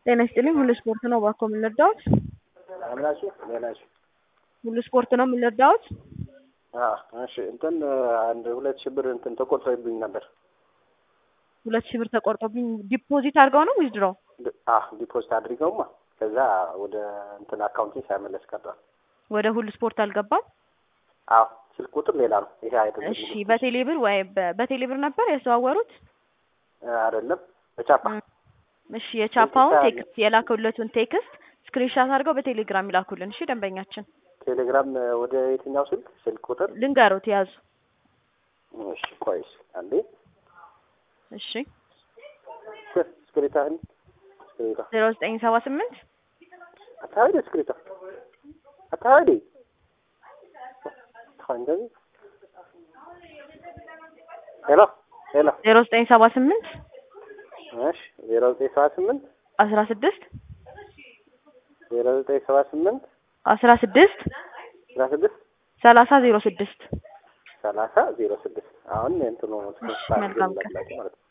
ጤና ይስጥልኝ። ሁሉ ስፖርት ነው እባክዎ የምንረዳዎት? አምላችሁ ሌላችሁ ሁሉ ስፖርት ነው የምንረዳዎት? እሺ እንትን አንድ ሁለት ሺህ ብር እንትን ተቆርጦብኝ ነበር። ሁለት ሺህ ብር ተቆርጦብኝ ዲፖዚት አድርገው ነው ዊዝድሮ? ዲፖዚት አድርገውማ ከዛ ወደ እንትን አካውንቲንግ ሳይመለስ ቀርቷል። ወደ ሁሉ ስፖርት አልገባም? አዎ ስልክ ቁጥር ሌላ ነው። ይሄ አይደለም። እሺ በቴሌ ብር ወይ በ- በቴሌ ብር ነበር ያዘዋወሩት? አይደለም በቻፓ እሺ የቻፓውን ቴክስት ቴክስት የላከለቱን ቴክስት ስክሪንሻት አድርገው በቴሌግራም ይላኩልን። እሺ ደንበኛችን ቴሌግራም ወደ የትኛው ስልክ ስልክ ቁጥር? ልንገሩት ያዙ። እሺ ቆይስ አንዴ እሺ ስክሪታህን ስክሪታ ዜሮ ዘጠኝ ሰባ ስምንት አታሄደ ስክሪታ አታሄደ እንደዚህ ሄሎ ሄሎ ዜሮ ዘጠኝ ሰባ ስምንት እሺ ዜሮ ዘጠኝ ሰባ ስምንት አስራ ስድስት ዜሮ ዘጠኝ ሰባ ስምንት አስራ ስድስት አስራ ስድስት ሰላሳ ዜሮ ስድስት ሰላሳ ዜሮ ስድስት አሁን እንትኑ መልካም ቀን። ማለት ነው